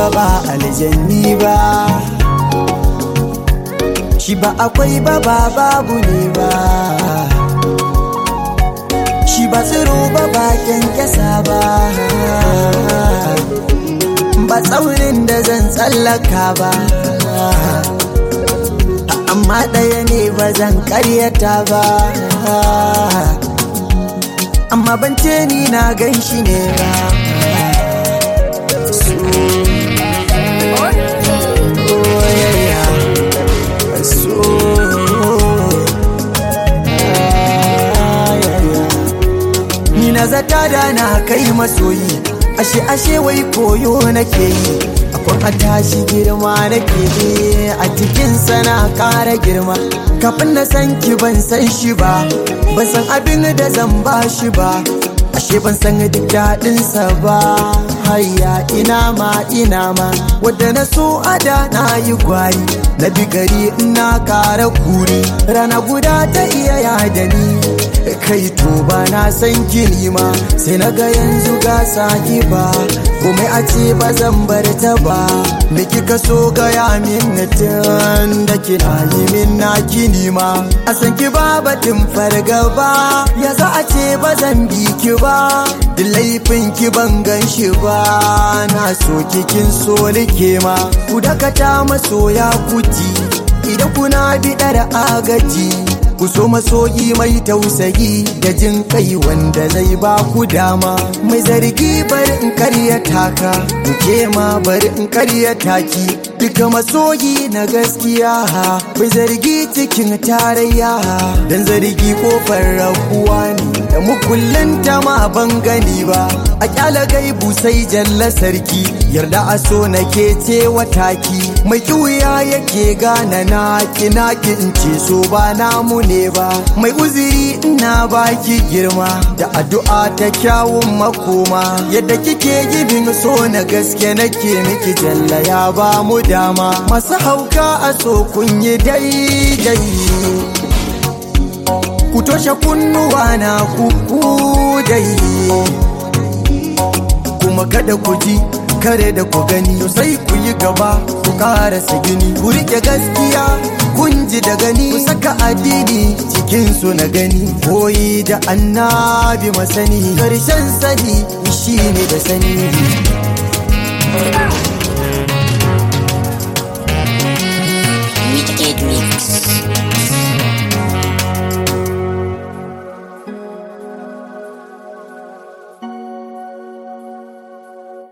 ba aljanni ba shi ba akwai ba ba babu ne ba shi ba tsiro ba ba kyankyasa ba ba tsaunin da zan tsallaka ba amma ɗaya ne ba zan karyata ba amma ban ce ni na gan shi ne ba soyayya ni na zata da na kai masoyi ashe ashe wai koyo nake yi akwai a tashi girma nake yi a cikin sana kara girma kafin na san ki ban san shi ba ban san abin da zan ba shi ba ashe ban san duk daɗinsa ba hayya ina ma ina ma wadda na so ada na yi gwari na bi gari ina kara kuri rana guda ta iya yada ni kai to ba na san gini ma sai na ga yanzu ga saki ba komai a ce ba zan bar ta ba me kika so gaya min tun da kina yi min na kini ma a san ki ba batun fargaba ya za a ce ba zan bi ki ba da laifin ki ban gan shi ba na so kikin so nike ma ku dakata masoya kuti idan kuna biɗar agaji ku so masoyi mai tausayi da jin kai wanda zai ba ku dama mai zargi bari in karya taka ke ma bari in karya taki duka masoyi na gaskiya mai zargi cikin tarayya dan zargi kofar rabuwa ne da mukullin ta ma ban gani ba a kyala gaibu sai jalla sarki yarda a so nake ce wataki mai kiwuya yake gana na kina in ce so ba namu ne ba mai uziri ina baki girma da addu'a ta kyawun makoma yadda kike gibin so na gaske nake miki jalla ya ba mu dama masu hauka a so kun yi daidai ku toshe kunnuwa na kuku dai kuma kada ku ji kare da ku gani sai ku yi gaba ku karasa gini ku rike gaskiya kun ji da gani ku saka addini cikin su na gani koyi da annabi masani karshen sani shine da sani